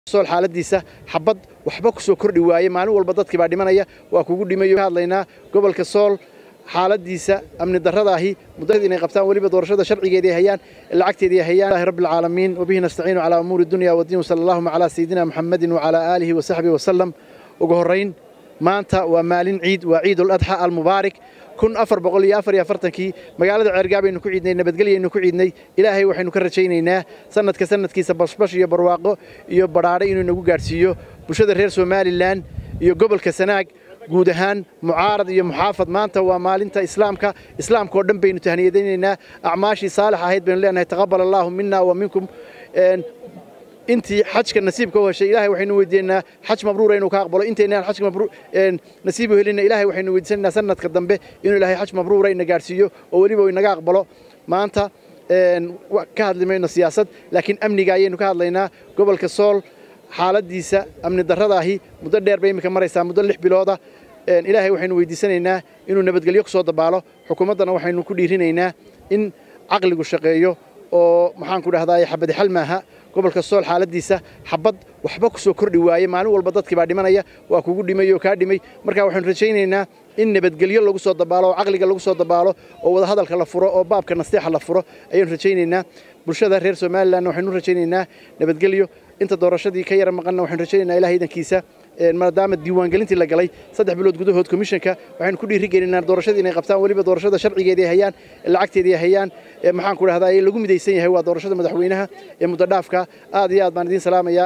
sool xaaladiisa xabad waxba ku soo kordhi waaye maalin walba dadkii baa dhimanaya waa kugu dhimayo hadlaynaa gobolka sool xaaladiisa amni darradaahi muddada inay qabtaan weliba doorashada sharcigeedii hayaan lacagteedii hayaan rabbil caalamiin wabihi nastaciinu calaa umuuri dunya wadiin sala allahuma calaa sayidina muxammadin wacalaa aalihi wasaxbihi wasalam ugu horrayn maanta waa maalin ciid waa ciidul adxa almubaarik kun afar boqol iyo afar iyo afartankii magaalada ceergaabaynu ku ciidnay nabadgelyaynu ku ciidnay ilaahay waxaynu ka rajaynaynaa sanadka sanadkiisa bashbash iyo barwaaqo iyo badhaadhe inuu inagu gaadhsiiyo bulshada reer somalilan iyo gobolka sanaag guud ahaan mucaarad iyo muxaafad maanta waa maalinta islaamka islaamka oo dhan baynu tahniyadaynaynaa acmaashii saalix ahayd baynu leenahay taqabal allaahu mina wa minkum intii xajka nasiibka u heshay ilaahay waxaynu weydiinaynaa xaj mabruura inuu ka aqbalo intaynaan xajka mabruur nasiib u helina ilaahay waxaynu weydiisanaynaa sanadka dambe inuu ilaahay xaj mabruura ina gaadhsiiyo oo weliba inaga aqbalo maanta ka hadli mayno siyaasad laakiin amniga ayaynu ka hadlaynaa gobolka sool xaaladiisa amni darradaahi muddo dheer bay iminka maraysaa muddo lix bilooda ilaahay waxaynu weydiisanaynaa inuu nabadgelyo ku soo dabaalo xukuumaddana waxaynu ku dhiirinaynaa in caqligu shaqeeyo oo maxaan ku dhahdaa xabadi xal maaha gobolka sool xaaladiisa xabad waxba ku soo kordhi waaye maalin walba dadkii baa dhimanaya waa kugu dhimay oo kaa dhimay marka waxaynu rajaynaynaa in nabadgelyo lagu soo dabaalo oo caqliga lagu soo dabaalo oo wadahadalka la furo oo baabka nasteexa la furo ayaynu rajaynaynaa bulshada reer somalilan waxaynu rajaynaynaa nabadgelyo inta doorashadii ka yara maqanna waxaynu rajaynaynaa ilaah iidankiisa maadaama diiwaangelintii la galay saddex bilood gudahood komishanka waxaynu ku dhiiri gelinaa doorashadii inay qabtaan weliba doorashada sharcigeedii hayaan lacagteedii hayaan maxaan ku dhahdaa lagu midaysan yahay waa doorashada madaxweynaha ee muddo dhaafka aad iyo aad baan idiin salaamayaa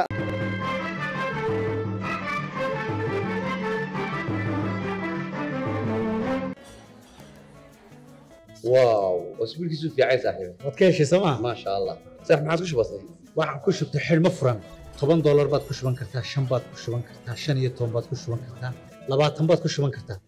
واو اسبوع كيسو في عايز صاحبي waad ka heshay sooma ما شاء الله صح ما عادش بسيط waxaan ku shubtay xidhmo furan toban doolar baad ku shuban kartaa shan baad ku shuban kartaa shan iyo toban baad ku shuban kartaa labaatan baad ku shuban kartaa